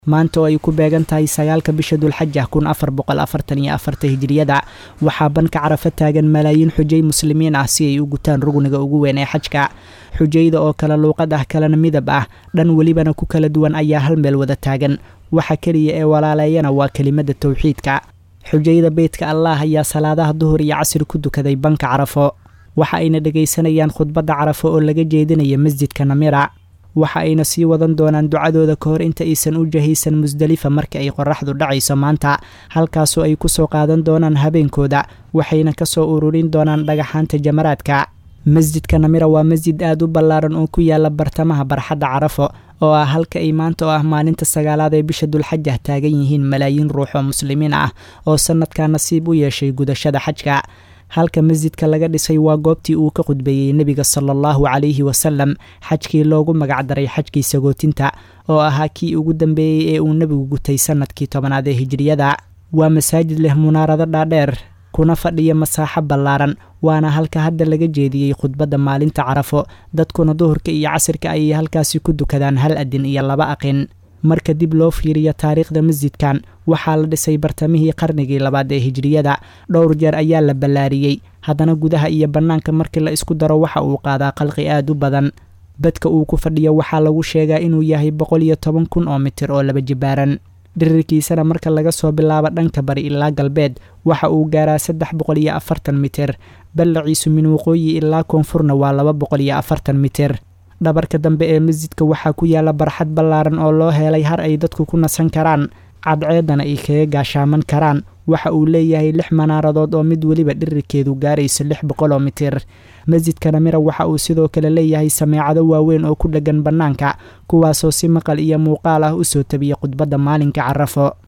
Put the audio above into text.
maanta oo ay ku beegan tahay sagaalka bisha dulxaja kun afar boqol afartan iyo afarta hijiriyada waxaa banka carafa taagan malaayiin xujay muslimiin ah si ay u gutaan rugniga ugu weyn ee xajka xujayda oo kala luuqad ah kalena midab ah dhan welibana ku kala duwan ayaa hal meel wada taagan waxa keliya ee walaaleeyana waa kelimada towxiidka xujayda beytka allah ayaa salaadaha duhur iyo casri ku dukaday banka carafo waxa ayna dhegaysanayaan khudbadda carafo oo laga jeedinaya masjidka namira waxa ayna sii wadan doonaan ducadooda ka hor inta aysan u jahaysan musdalifa marka ay qoraxdu dhacayso maanta halkaasoo ay kusoo qaadan doonaan habeenkooda waxayna kasoo ururin doonaan dhagaxaanta jamaraadka masjidka namira waa masjid aad u ballaaran oo ku yaala bartamaha barxadda carafo oo ah halka ay maanta oo ah maalinta sagaalaad ee bisha dulxaja taagan yihiin malaayiin ruux oo muslimiin ah oo sanadkaa nasiib u yeeshay gudashada xajka halka masjidka laga dhisay waa goobtii uu ka khudbeeyey nebiga sala allahu calayhi wasalam xajkii loogu magacdaray xajkii sagootinta oo ahaa kii ugu dambeeyey ee uu nebigu gutay sanadkii tobanaad ee hijiriyada waa masaajid leh munaarado dhaadheer kuna fadhiya masaaxo ballaaran waana halka hadda laga jeediyey khudbadda maalinta carafo dadkuna duhurka iyo casirka ayay halkaasi ku dukadaan hal adin iyo laba aqin marka dib loo fiiriyo taariikhda masjidkan waxaa la dhisay bartamihii qarnigii labaad ee hijiriyada dhowr jeer ayaa la ballaariyey haddana gudaha iyo bannaanka markii la isku daro waxa uu qaadaa qalqi aad u badan badka uu ku fadhiyo waxaa lagu sheegaa inuu yahay boqol iyo toban kun oo mitir oo laba jibaaran dhirirkiisana marka laga soo bilaabo dhanka bari ilaa galbeed waxa uu gaaraa saddex boqol iyo afartan mitir ballaciisu min waqooyi ilaa koonfurna waa laba boqol iyo afartan mitir dhabarka dambe ee masjidka waxaa ku yaala barxad ballaaran oo loo helay har ay dadku ku nasan karaan cadceedana ay kaga gaashaaman karaan waxa uu leeyahay lix manaaradood oo mid weliba dhirirkeedu gaarayso lix boqol oo mitir masjidka namira waxa uu sidoo kale leeyahay sameecado waaweyn oo ku dheggan bannaanka kuwaasoo si maqal iyo muuqaal ah usoo tabiya khudbadda maalinka carafo